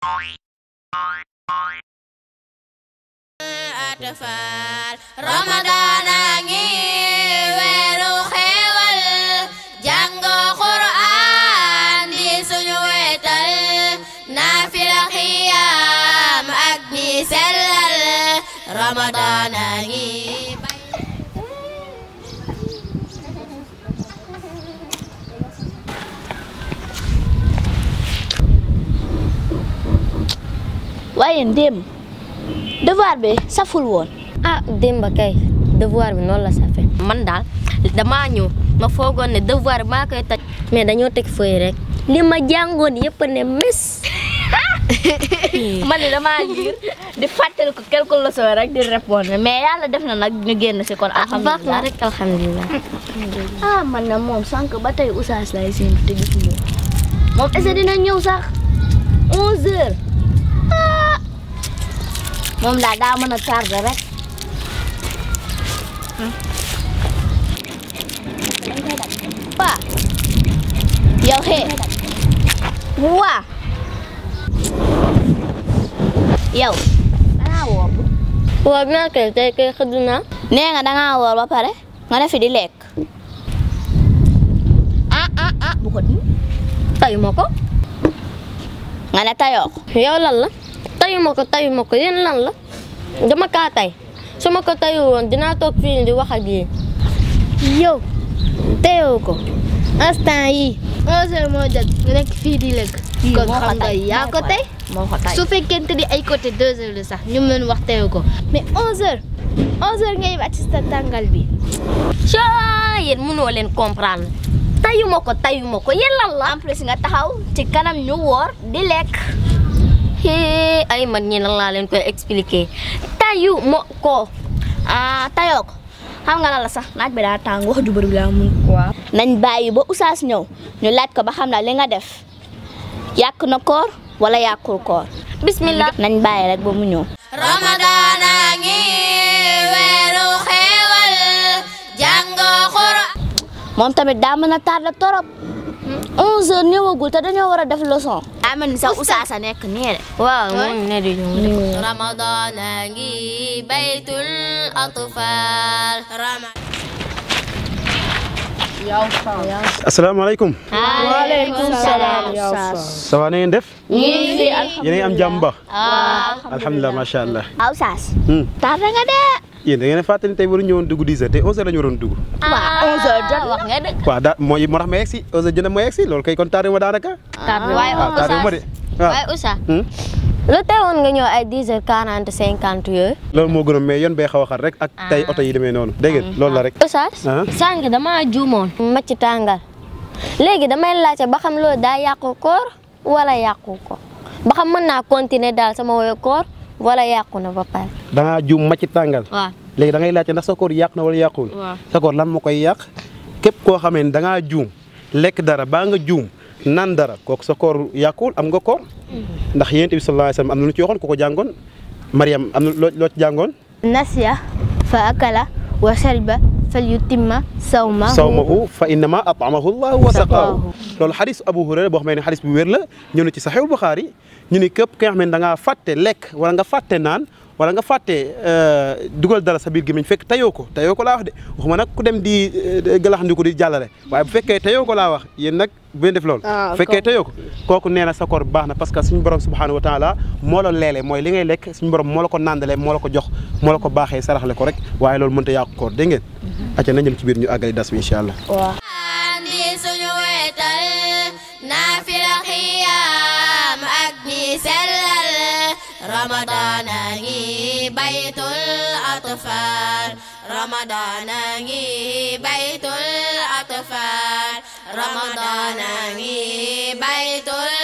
atfal Ramadan a ngi weeru xéewal jàng Qur'an di suñu wetal naafila xiyaam ak di sellal Ramadan a ngi waaye démb devoir bi saful woon ah démb kay devoir bi noonu la safe man daal damaa ñëw ma foogoon ne devoir bi maa koy taj mais dañoo teg feuille rek li ma jàngoon yëpp ne mes man de damaa liir di fàttali ko quelque leçon rek di répondre mais yàlla def na nag ñu génn si kon baax na alhamdulilah rek alhamdulilah ah man na moom sànq ba tey oustaz lay seen te gisuma moom est-ce que dina ñëw sax 11 heures ah moom daal daa mën a tardé rek waa yow xee waa yow dangaa woor waaw naa kay tey kay xëdd naa nee nga dangaa woor ba pare nga ne fi di lekk ah ah ah bu ko di tayu ma ko nga ne tayoo ko yow lan la tayu ma ko tayu ma ko yéen lan la dama kaa tay su ma ko tayu woon dinaa toog fii di wax ak yéen yow teyoo ko instant yi onze heures moo jot nga nekk fii di lekk kon xam nga yaa ko tey moo ko tay su fekkente ni ay côté deux heures la sax ñu mën wax teyoo ko mais onze heures onze heures ngay wàcc sa tàngal bi caa yéen mënoo leen comprendre tayu ma ko tayu ma ko yéen lan la en plus nga taxaw ci kanam ñu woor di lekk hee ay man ñi lan laa leen koy expliquer tayu ma ko ah tayoo ko xam nga lan la sax naaj bi daa tàng wax ju bëri bi daa mun waaw nañ bàyyi ba usaas ñëw ñu laaj ko ba xam na li nga def yàq na koor wala yàqul koor bismillah nañ bàyyi rek ba mu ñëw Ramadan a ngi weeru xéewal jàng Qur'an moom tamit daa mën a tardé torop 11 heures ñëwagul te dañoo war a def leçon. daa mel ni sax usaas a nekk nii de. waaw moom ne di ñëw Ramadan a ngi baytul atfal Ramadan asalaamaaleykum waaleykum salaam. ça va na ngeen def yéen a ngi am jàmm ba alhamdulilah macha allah aw saas. Hmm. tardé nga de. yéen da ngeen a fàttali tey waru ñëwoon dugg 10 heures te 11 heures la ñu waroon dugg waaw 11 heures jot wax nga dëgg. waaw daa moo moo tax ma yegg si 11 heures jënd ma yegg si loolu kay kon tardé ma daanaka waaye waaw tardé ma de waaw waaye Oussa Hmm. lu teewoon nga ñëw ay 10 heures 40 50 yooyu loolu moo gënoon mais yoon bee xaw a xar rek ak tey oto yi demee noonu dégg ngeen loolu la rek Oussa ah sànq damaa juumoon ma ci tàngal léegi damay laajte ba xam loolu daa yàqu koor wala yàqu ko ba xam mën naa continuer daal sama woyo koor wala yàqu na ba pare da ngaa juum ma ci tàngal waaw léegi da ngay laajte ndax sa koor yàq na wala yàquwul waaw sa koor lan moo koy yàq képp koo xamee ne da ngaa juum lekk dara baa nga juum naan dara kooku sa koor yàquwul am nga koor ndax yonent bi sallallahu alayhi wasallam am na lu ci waxoon ku ko jàngoon Mariam am na loo loo ci jàngoon nasiya fa akala wa shariba fal yutimma sawma. sawmahu fa innama at'amahu llahu wa saqaahu loolu xadis Abu Hurayra boo xam ne xadis bu wér la ñëw na ci Sahihul Bukhari ñu ni képp ki nga xam ne da ngaa fàtte lekk wala nga fàtte naan wala nga fàtte dugal dara sa biir gémmiñ fekk tayoo ko tayoo ko laa wax de waxuma nag ku dem di galaxandiku di jàllale waaye bu fekkee tayoo ko laa wax yéen nag bu ngeen def loolu bu fekkee tayoo ko kooku nee na sa koor baax na parce que suñu borom subhanahu wa taala moo la leele mooy li ngay lekk suñu borom moo la ko nàndale moo la ko jox moo la ko baaxee saraxle ko rek waaye loolu mënta yàqu koor dégg ngeen acca nañ dem ci biir ñu àggali das bi incha allah di suñu wetal naafila xiyaam ak di sellal Ramadan a ngi baytul atfal Ramadan a ngi baytul atfal Ramadan a ngi baytul